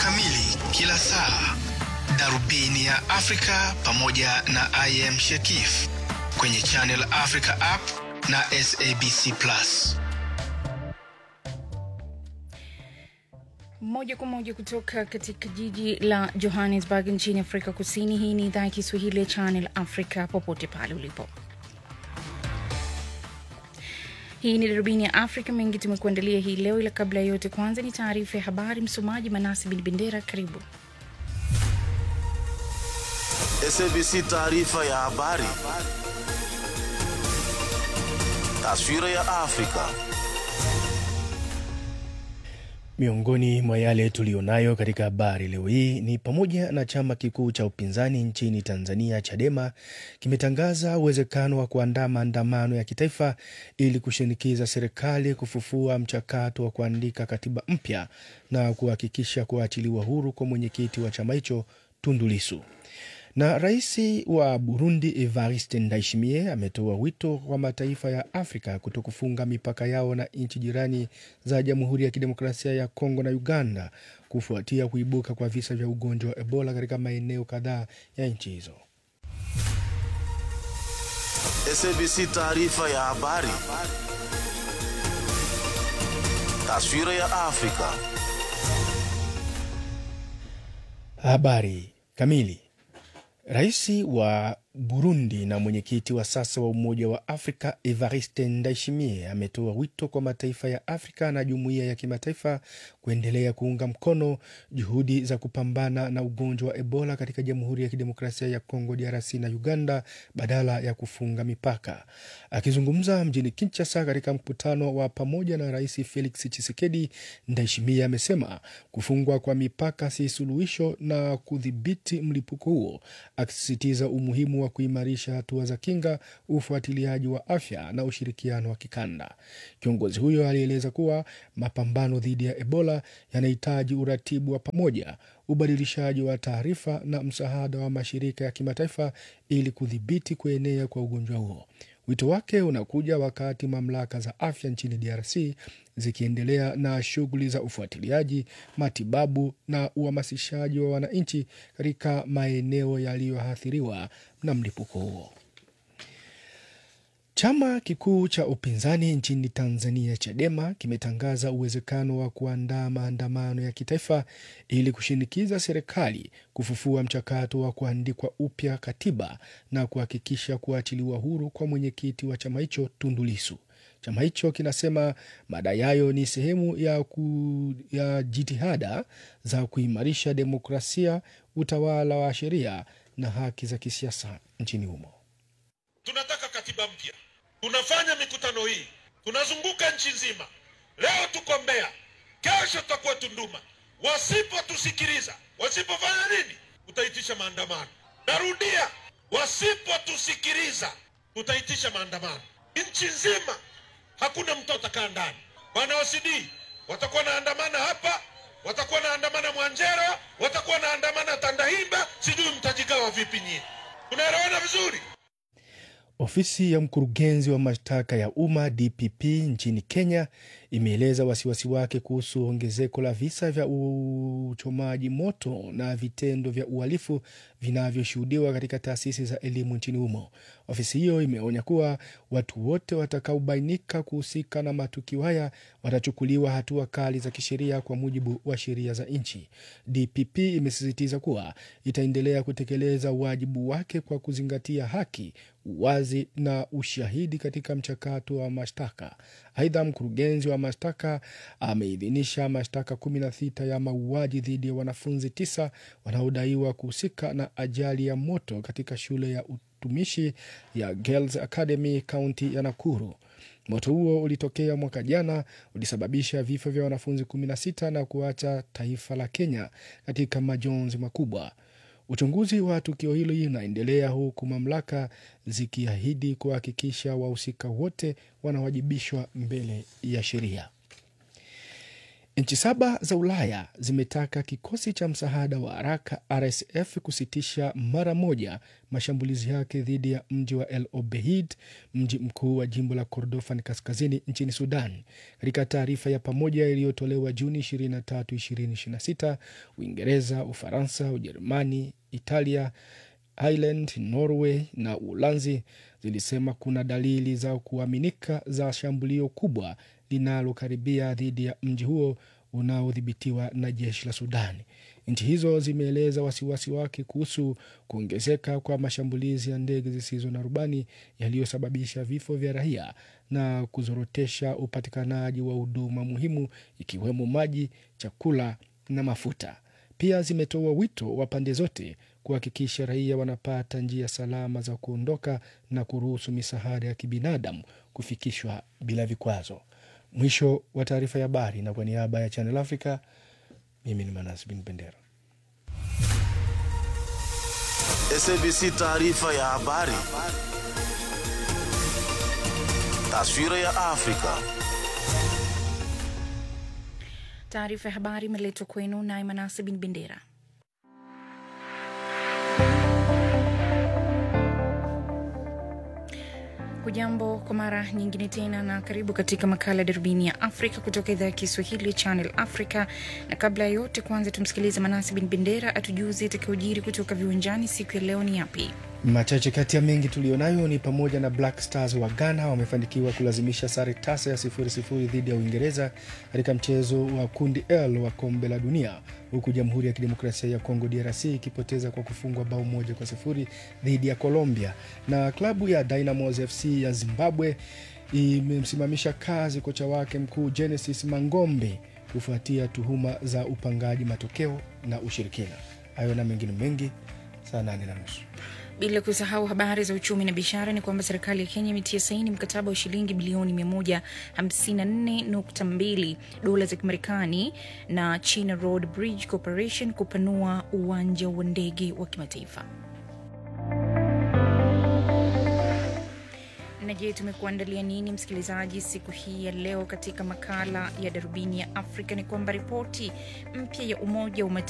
kamili kila saa, darubini ya Afrika pamoja na I am Shekif kwenye Channel Africa app na SABC Plus. Moja kwa moja kutoka katika jiji la Johannesburg nchini Afrika Kusini. Hii ni idhaa ya Kiswahili ya Channel Africa, popote pale ulipo. Hii ni darubini ya Afrika. Mengi tumekuandalia hii leo, ila kabla ya yote, kwanza ni taarifa ya habari. Msomaji Manasi Bin Bendera, karibu. SABC taarifa ya habari. Taswira ya Afrika. Miongoni mwa yale tuliyonayo katika habari leo hii ni pamoja na chama kikuu cha upinzani nchini Tanzania Chadema kimetangaza uwezekano wa kuandaa maandamano ya kitaifa ili kushinikiza serikali kufufua mchakato wa kuandika katiba mpya na kuhakikisha kuachiliwa huru kwa mwenyekiti wa chama hicho Tundu Lissu. Na rais wa Burundi Evariste Ndayishimiye ametoa wito kwa mataifa ya Afrika kuto kufunga mipaka yao na nchi jirani za Jamhuri ya Kidemokrasia ya Kongo na Uganda kufuatia kuibuka kwa visa vya ugonjwa wa Ebola katika maeneo kadhaa ya nchi hizo. SABC taarifa ya habari. Taswira ya Afrika. Habari kamili. Rais wa Burundi na mwenyekiti wa sasa wa Umoja wa Afrika Evariste Ndayishimiye ametoa wito kwa mataifa ya Afrika na jumuiya ya kimataifa kuendelea kuunga mkono juhudi za kupambana na ugonjwa wa Ebola katika Jamhuri ya Kidemokrasia ya Kongo DRC na Uganda badala ya kufunga mipaka. Akizungumza mjini Kinshasa katika mkutano wa pamoja na Rais Felix Tshisekedi, Ndayishimiye amesema kufungwa kwa mipaka si suluhisho na kudhibiti mlipuko huo, akisisitiza umuhimu wa kuimarisha hatua za kinga, ufuatiliaji wa afya na ushirikiano wa kikanda. Kiongozi huyo alieleza kuwa mapambano dhidi ya Ebola yanahitaji uratibu wa pamoja, ubadilishaji wa taarifa na msaada wa mashirika ya kimataifa ili kudhibiti kuenea kwa ugonjwa huo. Wito wake unakuja wakati mamlaka za afya nchini DRC zikiendelea na shughuli za ufuatiliaji, matibabu na uhamasishaji wa wananchi katika maeneo yaliyoathiriwa na mlipuko huo. Chama kikuu cha upinzani nchini Tanzania, Chadema, kimetangaza uwezekano wa kuandaa maandamano ya kitaifa ili kushinikiza serikali kufufua mchakato wa kuandikwa upya katiba na kuhakikisha kuachiliwa huru kwa mwenyekiti wa chama hicho Tundu Lissu. Chama hicho kinasema madai hayo ni sehemu ya, ku, ya jitihada za kuimarisha demokrasia, utawala wa sheria na haki za kisiasa nchini humo. Tunataka katiba mpya. Tunafanya mikutano hii, tunazunguka nchi nzima. Leo tuko Mbeya, kesho tutakuwa Tunduma. Wasipotusikiliza, wasipofanya nini, tutaitisha maandamano. Narudia, wasipotusikiliza, tutaitisha maandamano nchi nzima. Hakuna mtu atakaa ndani. Wana OCD watakuwa naandamana hapa, watakuwa naandamana Mwanjero, watakuwa naandamana Tandahimba, sijui mtajigawa vipi nyinyi. Tunaelewana vizuri? Ofisi ya mkurugenzi wa mashtaka ya umma DPP nchini Kenya imeeleza wasiwasi wake kuhusu ongezeko la visa vya uchomaji moto na vitendo vya uhalifu vinavyoshuhudiwa katika taasisi za elimu nchini humo. Ofisi hiyo imeonya kuwa watu wote watakaobainika kuhusika na matukio haya watachukuliwa hatua kali za kisheria kwa mujibu wa sheria za nchi. DPP imesisitiza kuwa itaendelea kutekeleza wajibu wake kwa kuzingatia haki, uwazi na ushahidi katika mchakato wa mashtaka. Aidha, mkurugenzi wa mashtaka ameidhinisha mashtaka kumi na sita ya mauaji dhidi ya wanafunzi tisa wanaodaiwa kuhusika na ajali ya moto katika shule ya utumishi ya Girls Academy kaunti ya Nakuru. Moto huo ulitokea mwaka jana, ulisababisha vifo vya wanafunzi 16 na kuacha taifa la Kenya katika majonzi makubwa. Uchunguzi wa tukio hilo unaendelea huku mamlaka zikiahidi kuhakikisha wahusika wote wanawajibishwa mbele ya sheria. Nchi saba za Ulaya zimetaka kikosi cha msaada wa haraka RSF kusitisha mara moja mashambulizi yake dhidi ya mji wa El Obeid, mji mkuu wa jimbo la Kordofan kaskazini nchini Sudan. Katika taarifa ya pamoja iliyotolewa Juni 23, 2026, Uingereza, Ufaransa, Ujerumani, Italia, Ireland, Norway na Uholanzi zilisema kuna dalili za kuaminika za shambulio kubwa linalokaribia dhidi ya mji huo unaodhibitiwa na jeshi la Sudani. Nchi hizo zimeeleza wasiwasi wake kuhusu kuongezeka kwa mashambulizi ya ndege zisizo na rubani yaliyosababisha vifo vya raia na kuzorotesha upatikanaji wa huduma muhimu ikiwemo maji, chakula na mafuta. Pia zimetoa wito wa pande zote kuhakikisha raia wanapata njia salama za kuondoka na kuruhusu misaada ya kibinadamu kufikishwa bila vikwazo. Mwisho wa taarifa ya habari, na kwa niaba ya Channel Africa, mimi ni Manas Bin Bendera. SABC taarifa ya habari. Taswira ya Afrika. Taarifa ya habari imeletwa kwenu naye Manase Bin Bendera. Hujambo kwa mara nyingine tena na karibu katika makala ya darubini ya Afrika kutoka idhaa ya Kiswahili ya Channel Africa. Na kabla ya yote, kwanza tumsikilize Manasi Bin Bendera atujuze itakayojiri kutoka viwanjani siku ya leo ni yapi. Machache kati ya mengi tuliyonayo ni pamoja na Black Stars wa Ghana wamefanikiwa kulazimisha sare tasa ya sifuri sifuri dhidi ya Uingereza katika mchezo wa kundi L wa kombe la dunia, huku Jamhuri ya Kidemokrasia ya Kongo DRC ikipoteza kwa kufungwa bao moja kwa sifuri dhidi ya Colombia. Na klabu ya Dynamos FC ya Zimbabwe imemsimamisha kazi kocha wake mkuu Genesis Mangombe kufuatia tuhuma za upangaji matokeo na ushirikina. Hayo na mengine mengi saa nane na nusu. Bila kusahau habari za uchumi na biashara, ni kwamba serikali ya Kenya imetia saini mkataba wa shilingi bilioni 154.2 dola za Kimarekani na China Road Bridge Corporation kupanua uwanja wa ndege wa kimataifa. Na je, tumekuandalia nini msikilizaji siku hii ya leo katika makala ya darubini ya Afrika? Ni kwamba ripoti mpya ya Umoja wa Mataifa